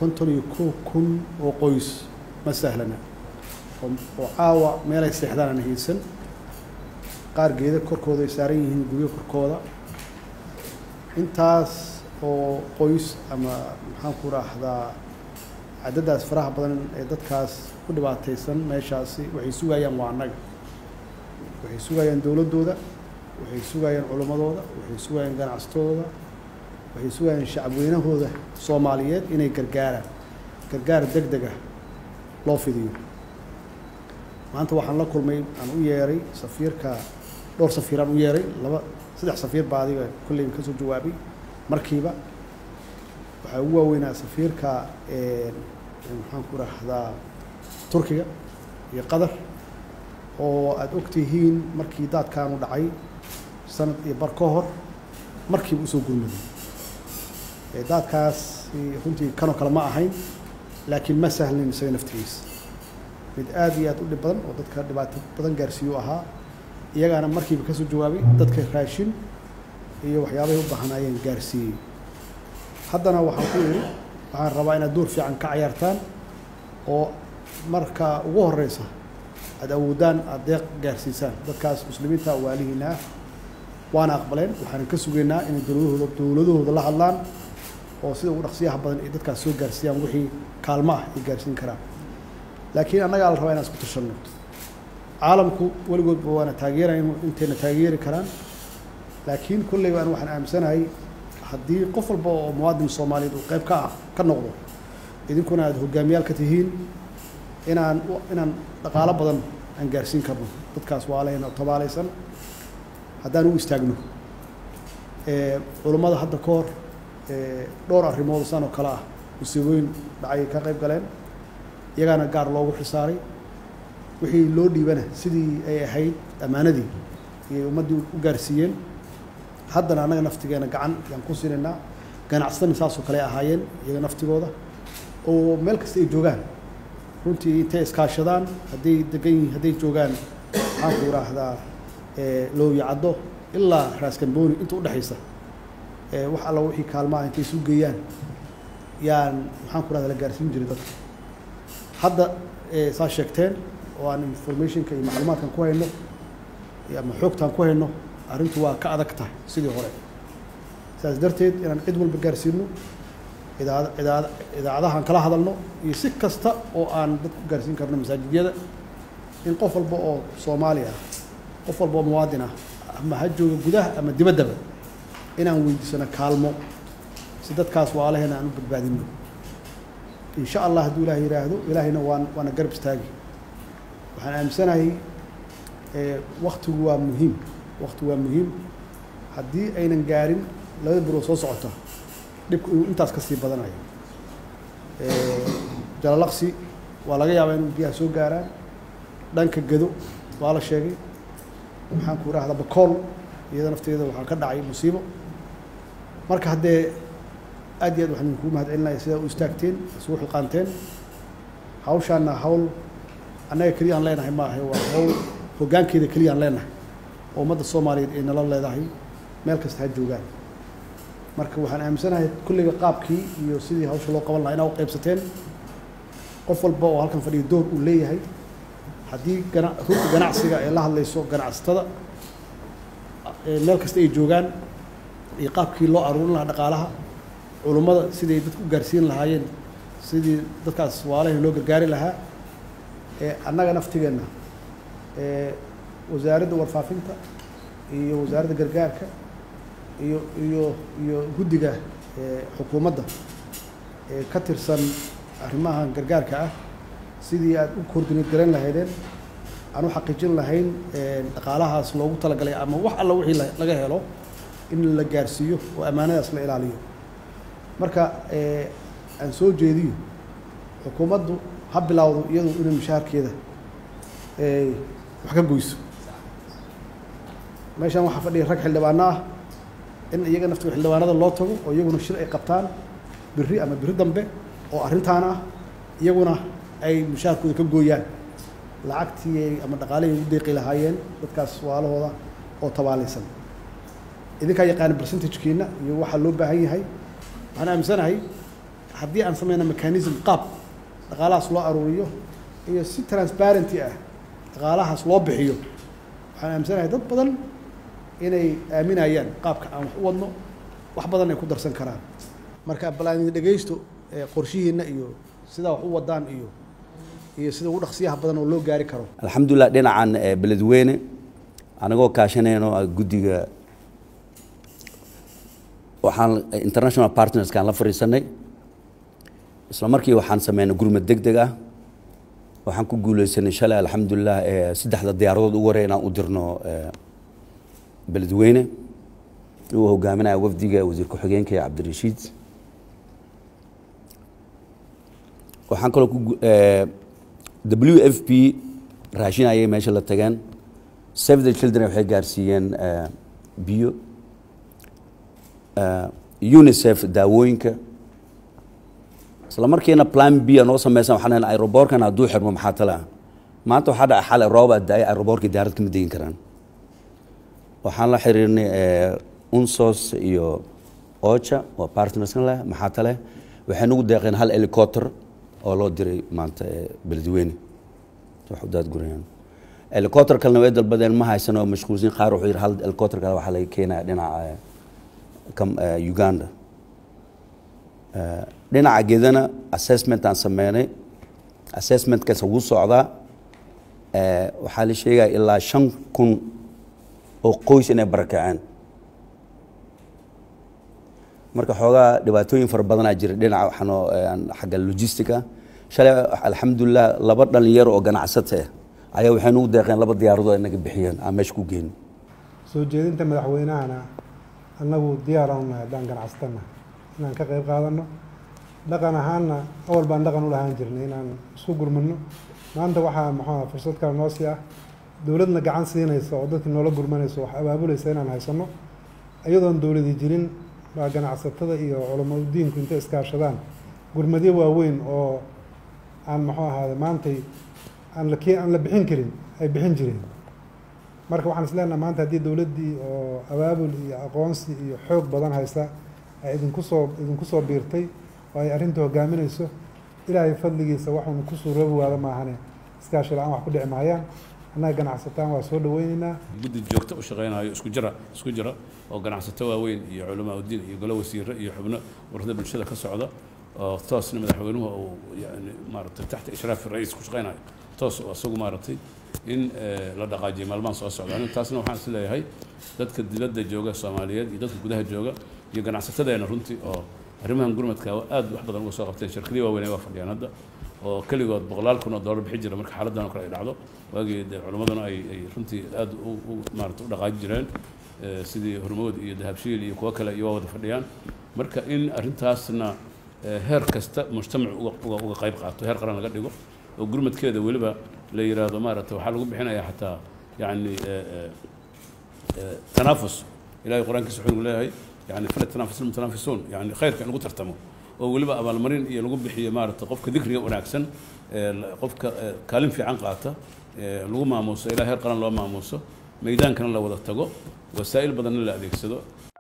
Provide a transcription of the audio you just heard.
konton iyo kow kun oo qoys ma sahlana oo caawa meelay seexdaan aan haysan qaar geeda korkooda ay saaran yihiin guryo korkooda intaas oo qoys ama maxaan ku raahdaa cadadaas faraha badan ee dadkaas ku dhibaataysan meeshaasi waxay sugayaan waa annaga waxay sugayaan dowladdooda waxay sugayaan culimmadooda waxay sugayaan ganacsatadooda waxay sugayaan shacabweynahooda soomaaliyeed inay gargaaraan gargaar deg deg ah loo fidiyo maanta waxaan la kulmay aan u yeeray safiirka dhowr safiiraan u yeeray laba saddex safiir baa adiga kolleyba ka soo jawaabay markiiba waxaa ugu waaweynaa safiirka maxaan ku rahdaa turkiga iyo qatar oo aada og tihiin markii daadkaanu dhacay sanad iyo bar ka hor markiiba usoo gurmaday daadkaas runtii kanoo kale ma ahayn laakiin ma sahlin isaga naftigiisa mid aada iyo aad u dhib badan oo dadka dhibaato badan gaarsiiyu ahaa iyagaana markiiba kasoo jawaabay dadka raashin iyo waxyaabahay u baahnaayeen gaarsiiyey haddana waxaan ku idhi waxaan rabaa inaad door fiican ka cayaartaan oo marka ugu horeysa aada awoodaan aada deeq gaarsiisaan dadkaas muslimiinta waalihiina ah waana aqbaleen waxaanan ka sugaynaa inay dowladahooda dowladahooda la hadlaan oo sida ugu dhaqsiyaha badan ay dadkaas soo gaarsiiyaan wixii kaalmo ah ay gaarsiin karaan laakiin annagaa la rabaa inaan isku tashanno caalamku weligoodba waana taageerayn intayna taageeri karaan laakiin kolleyba an waxaan aaminsanahay haddii qof walba oo muwaadin soomaaliyeed uu qayb ka ah ka noqdo idinkuna aada hogaamiyaal ka tihiin inaan inaan dhaqaalo badan aan gaarsiin karno dadkaas waalehena tabaalaysan haddaan u istaagno culummada hadda ka hor dhowr arrimood san oo kale ah musiibooyin dhacay ka qayb galeen iyagaana gaar loogu xisaaray wixii loo dhiibana sidii ay ahayd ammaanadii ayay ummaddii u gaarsiiyeen haddana annaga naftigeena gacan yaan ku siinaynaa ganacsatana saasoo kale ahaayeen iyaga naftigooda oo meel kasta ay joogaan runtii intay iskaashadaan hadday degan yihiin hadday joogaan maxaan ku yidhaahdaa looyacaddo ilaa raaskambooni inta udhexaysa wax alla wixii kaalmaha intay isu geeyaan yaan maxaan ku rahda la gaarsiin jiray dadka hadda saa sheegteen oo aan informationka iyo macluumaadkan ku hayno ama xoogtaan ku hayno arrintu waa ka adag tahay sidii hore saas darteed inaan cid walba gaarsiino idaad idaad idaacadahaan kala hadalno iyo si kasta oo aan dad ku gaarsiin karno masaajidyada in qof walba oo soomaali ah qof walba oo muwaadin ah ama ha jooga gudaha ama dibaddaba inaan weydiisano kaalmo si dadkaas waalaheena aan u badbaadino in sha allah hadduu ilaah yidhaahdo ilaahayna waan waana garab istaagi waxaan aaminsanahay waktigu waa muhiim waktigu waa muhiim haddii aynan gaarin labada bilood soo socota dhibku inuu intaas ka sii badanayo jalalaqsi waa laga yaabaa inuu biyaha soo gaaraan dhanka gado waa la sheegay maxaan ku idhahdaa bakool iyada nafteeda waxaa ka dhacay musiibo marka haddee aad iyo aad waxaan idinku mahad celinaya sidaa u istaagteen isugu xilqaanteen hawshaana hawl annaga keliya aan leenahay maaha waa hawl hoggaankeeda keliya aan leenahay oo ummadda soomaaliyeed ay nala leedahay meel kasta ha joogaan marka waxaan aaminsanahay kulliga qaabkii iyo sidii hawsha loo qaban lahaa inaa u qaybsateen qof walba oo halkan fadhiya door uu leeyahay haddii gana rugta ganacsiga ay la hadlayso ganacsatada meel kasta ay joogaan iyo qaabkii loo aruurin lahaa dhaqaalaha culummada siday dadku u gaarsiin lahaayeen sidii dadkaas waalahi loo gargaari lahaa annaga naftigeenna wasaaradda warfaafinta iyo wasaaradda gargaarka iyo iyo iyo guddiga xukuumadda ee ka tirsan arrimaha gargaarka ah sidii aad u koordineed garan lahaydeen aan u xaqiijin lahayn dhaqaalahaas loogu talagalay ama wax alla wixii laga helo in la gaarsiiyo oo ammaanadaas la ilaaliyo marka aan soo jeediyo xukuumaddu ha bilowdo iyadu inay mushaharkeeda wax ka goyso meeshan waxaa fadhiya rag xildhibaano ah in iyaga naftiga xildhibaanada loo tago oo iyaguna shir ay qabtaan biri ama biri dambe oo arrintaan ah iyaguna ay mushaharkooda ka gooyaan lacagtii ama dhaqaalihii ugu deeqi lahaayeen dadkaas waalahooda oo tabaalaysan idinkaa yaqaana percentagekiina iyo waxaa loo baahan yahay waxaan aaminsanahay haddii aan sameyna mechanism qaab dhaqaalahaas loo aruuriyo iyo si transparenty ah dhaqaalahaas loo bixiyo waxaan aaminsanahay dad badan inay aaminayaan qaabka aan wax u wadno wax badan ay ku darsan karaan marka balaani dhegeysto qorshihiina iyo sidaa wax u wadaan iyo iyo sida ugu dhaqsiyaha badan oo loo gaari karo alxamdulilah dhinacan beledweyne anagoo kaashanayno guddiga waxaan international partnerskaan la fadhiisanay isla markii waxaan sameynay gurmad deg deg ah waxaan ku guuleysanay shalay alxamdulilah saddexda diyaaradood ugu horey inaan u dirno beledweyne uu hogaaminaya wafdiga wasiir ku-xigeenka cabdirashiid waxaan kaloo ku w f p raashin ayay meesha la tageen save the children waxay gaarsiiyeen biyo unicef daawooyinka isla markiina plan b noo sameysan waxaan leena aeroboorkan hadduu xirmo maxaa tale ah maanta waxaa dhaca xalay rooba daaya aeroboorka diyaarad kama degin karaan waxaan la xiriirnay unsos iyo ocha oo partnerskan leh maxaa tale waxay nagu deeqeen hal helicopter oo loo diray maanta beledweyne daadgurayaan helicopter kalena way dalbadeen ma haysan oo mashquulsin qaar wuxuu yidhi hal helicopter kale waxaa laga keenaya dhinaca uganda dhinaca gedana assessment aan sameynay assessmentkaas wuu socdaa waxaa la sheegaya ilaa shan kun oo qoys inay barakaceen marka xoogaa dhibaatooyin fara badanaa jira dhinaca waxaanoo xagga logistica shalay alxamdulilah laba dhalinyaro oo ganacsata ah ayaa waxay nagu deeqeen laba diyaaradood inaga bixiyeen aan meesha ku geyn soo jeedinta madaxweynahana annagu diyaaraan nahay haddaan ganacsatana inaan ka qayb qaadano dhaqan ahaanna awal baan dhaqan u lahaan jirnay inaan isku gurmano maanta waxaa muxuuha fursad kale noo sii ah dowladna gacan siinaysa oo dadkii noola gurmanaysa wax abaabulaysa inaan haysano iyadoon dowladi jirin baa ganacsatada iyo culamadu diinku intay iskaashadaan gurmadyo waaweyn oo aan muxuu ahaade maantay aan la ke aan la bixin karin ay bixin jireen marka waxaan is leenaha maanta haddii dowladdii oo abaabul iyo aqoonsi iyo xoog badan haysa ay idinku soo idinku soo biirtay oo ay arrinta hogaaminayso ilaahay fadligiisa waxuunu ku suuroobi waada maahane iskaashi la-aan wax ku dhici maayaan annaga ganacsataan waa soo dhaweyneynaa guddi joogto u shaqeynayo isku jira isku jira oo ganacsato waaweyn iyo culamaa udiin iyo golo wasiire iyo xubno warada bulshada ka socda oo toosna madaxweynuhu uu yani maaragtay taxta ishraafi ra-iis ku shaqeynayo toos oo isagu maaragtay in la dhaqaajiyo maalmahan soo socda aniga taasna waxaan is leeyahay dadka dibadda jooga soomaaliyeed iyo dadka gudaha jooga iyo ganacsatadeena runtii oo arrimahan gurmadka aad wax badan uga soo qabteen shirkadii waaweyn waa fadhiyaan hadda oo keligood boqolaal kun oo dollar bixi jira marka xaaladdan oo kale ay dhacdo waagii dee culimmaduna ay ay runtii aad u maarata u dhaqaaji jireen sidii hormood iyo dahabshiil iyo kuwo kale iyo waa wada fadhiyaan marka in arrintaasna heer kasta mujtamac uga uga qayb qaato heer qaran laga dhigo oo gurmadkeeda weliba la yiraahdo maaragta waxaa lagu bixinayaa xataa yacni tanaafus ilahay qur-aankiisa wuxuu nagu leeyahay yani fala tanaafus almutanaafisuun yani khayrka in lagu tartamo oo weliba abaalmarin iyo lagu bixiyo maaragta qofka dikriga wanaagsan qofka kaalin fiican qaata lagu maamuuso ilaa heer qaran loo maamuuso meydaankana la wada tago wasaa'il badanna la adeegsado